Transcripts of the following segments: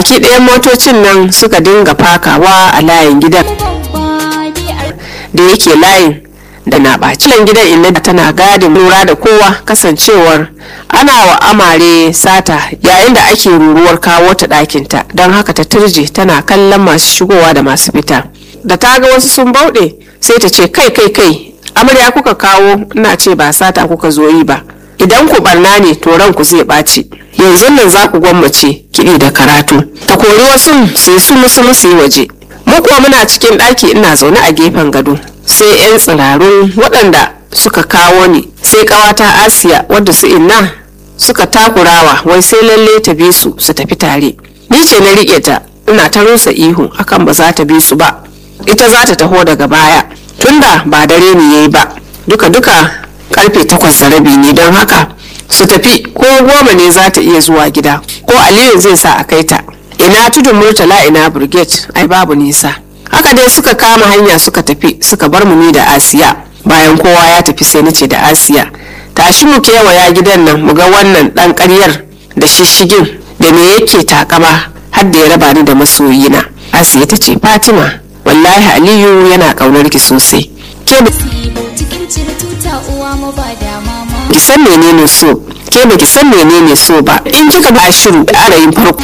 baki ɗayan motocin nan suka dinga fakawa a layin gidan da yake layin da na ɓaci gidan inna tana gadin lura da kowa kasancewar ana wa amare sata yayin da ake ruruwar kawo ta ɗakinta don haka ta turje tana kallon masu shigowa da masu fita da ta ga wasu sun bauɗe sai ta ce kai kai kai amarya kuka kawo ina ce ba sata kuka zo yi ba idan ku barna ne to ranku zai ɓaci yanzu nan za ku gwammace kiɗi da karatu ta kori wasu sai su musu musu yi waje mu kuwa muna cikin ɗaki ina zaune a gefen gado sai 'yan tsirarun waɗanda suka kawo ni sai ƙawata asiya wadda su inna suka takurawa wai sai lalle ta bi su su tafi tare ni ce na riƙe ta ina ta rusa ihu akan ba za ta bi su ba ita za ta taho daga baya tunda ba dare ne yayi ba duka duka karfe takwas da rabi ne don haka su tafi ko goma ne za ta iya zuwa gida ko aliyu zai sa a kai ta ina tudun murtala ina brigade ai babu nisa haka dai suka kama hanya suka tafi suka bar mu ni da asiya bayan kowa ya tafi sai nace da asiya tashi mu kewaya gidan nan mu ga wannan dan karyar da shishigin da me yake takama har da ya raba ni da masoyina asiya ta ce fatima wallahi aliyu yana kaunar ki sosai ke ki san menene so ke baki san menene so ba in kika ba shiru da arayin farko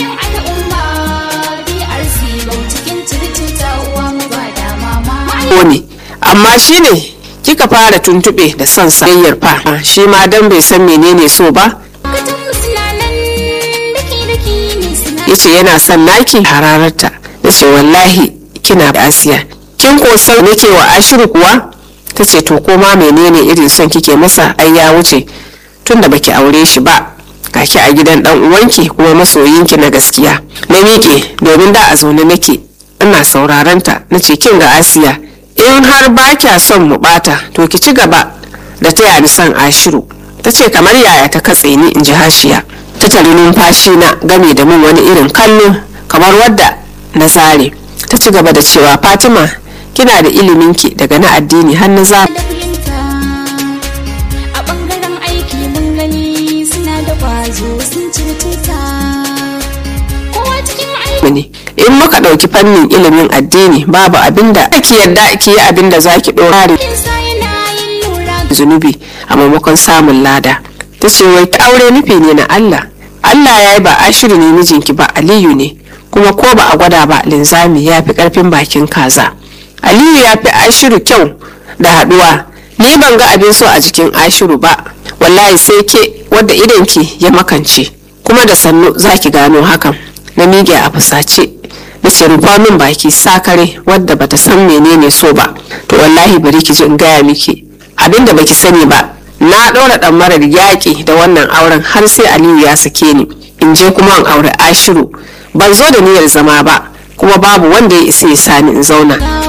ne amma shi ne kika fara tuntube da son sayayyar fa shi ma dan bai san menene so ba yace yana son naki hararta da ce wallahi kina da asiya kin ko san nake wa ashiru kuwa ta ce to koma menene irin son kike masa ai ya wuce tunda baki aure shi ba kaki a gidan dan uwanki kuma masoyinki na gaskiya na miƙe domin da a zaune nake ina sauraron ta nace kin ga asiya in har ba kya son mu bata to ki ci gaba da taya ni son ashiru ta ce kamar yaya ta katse ni in ji hashiya ta tari numfashi na game da min wani irin kallo kamar wadda na zare ta ci gaba da cewa fatima kina da iliminki daga na addini har na za a bangaren aiki mun gani suna da kwazo sun ci tuta kowa cikin aiki ne in muka ɗauki fannin ilimin addini babu abinda ake yadda ki yi abinda za ki ɗora sa yana yin lura zunubi a maimakon samun lada ta ce wai ta aure nufi ne na Allah Allah ya yi ba ashiru ne mijinki ba Aliyu ne kuma ko ba a gwada ba linzami ya fi karfin bakin kaza Aliyu ya fi ashiru kyau da haduwa ni ban ga abin so a jikin ashiru ba wallahi sai ke wadda idanki ya makance kuma da sannu za ki gano hakan na mige a fusace da ce rufa min baki sakare wadda bata san menene so ba to wallahi bari ki ji in gaya miki abinda baki sani ba na ɗora ɗan marar yaƙi da wannan auren har sai aliyu ya sake ni in je kuma in aure ashiru ban zo da niyyar zama ba kuma babu wanda ya isa ya sani in zauna